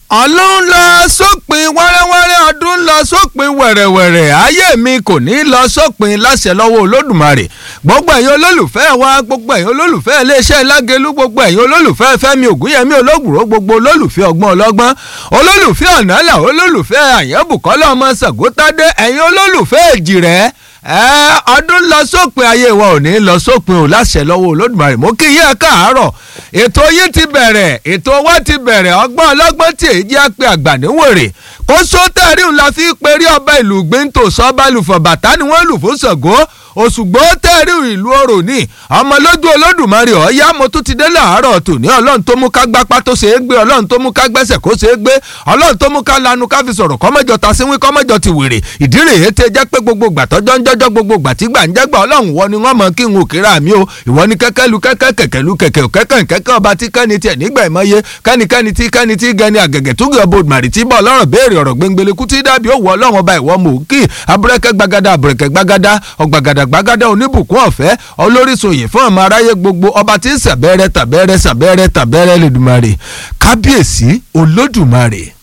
ọlọ́run lọ sópin wẹ́rẹ́wẹ́rẹ́ ọdún lọ sópin wẹ̀rẹ̀wẹ̀rẹ̀ ayé mi kò ní lọ sópin láṣẹ lọ́wọ́ olódùmarè gbogbo ẹ̀yin olólùfẹ́ wa gbogbo ẹ̀yin olólùfẹ́ iléeṣẹ́ lágẹ̀lú gbogbo ẹ̀yin olólùfẹ́ fẹ́mi ògúnyẹmí olóògùrò gbogbo olólùfẹ́ ọgbọ́n ọlọ́gbọ́n olólùfẹ́ ọ̀nàlà olólùfẹ́ àyẹ̀bùkọ́lá ọmọ sàgótádé ẹ̀yin olólùfẹ́ èjìrẹ́ ẹ ọdún lọ sópin ayé wa ò ní lọ sópin ò láṣẹ lọ́wọ́ olódùmarè mo kí yẹ káàárọ̀ ètò yìí ti bẹ̀rẹ̀ ètò wa ti bẹ̀rẹ̀ ọgbọ́n ọlọ́gbọ́n tí èyí jẹ́ pé àgbà níwèrè kó sótẹ́rì ńlá fi perí ọba ìlú gbẹ́ntò sọ́balùfọ̀ bàtà ni wọ́n lù fún Ṣàngó òṣùgbó tẹ́rì ìlú orò ní ọmọ lójú olódùmarè ọ̀yá mo tún ti dé láàárọ̀ tòní ọlọ́run tó mú ká gbápá tó ṣe é gbé ọlọ́run tó mú ká gbẹ́sẹ̀ kó ṣe é gbé ọlọ́run tó mú ká lanu ká fi sọ̀rọ̀ kọ́mọ́jọ ta sí wín kọ́mọ́jọ ti wèrè ìdí rèé tẹ jẹ́ pé gbogbo gbà tọ́jọ́ ń jọ́jọ́ gbogbo gbà tí gbà ń jẹ́gbà ọlọ́run wọ ni wọ́n mọ kí n ò kíra mi o ìwọ ni kẹ́kẹ́ lu kẹ́kẹ́ kẹ̀kẹ́ lu kẹ̀kẹ́ kẹ́kẹ́ kẹ́kẹ́ ọba tí kẹ́ni tiẹ̀ nígbà ìmọ̀ye kẹ́nikẹ́ni tí kẹ́ni tí gẹni àgẹ̀gẹ̀ tó gbé ọbọ̀ màrì tí bọ́ ọlọ́run béèrè ọ̀rọ̀ gbẹngbẹlẹ kú tí dàbí òwò ọlọ́run ọba ìwọ mò ń kí abúrẹ́kẹ́ gbagada abúrẹ́kẹ́ gbagada ọgbàgàdà gbagada oníbùkún ọ̀fẹ́ olóríṣòyè fún ọmọ aráyé gbogbo ọba tí ń sàbẹ́rẹ́ tàbẹ́rẹ́ sàbẹ́rẹ́ tàbẹ́rẹ́ lẹ́dùmarè kábíyèsí olódùmarè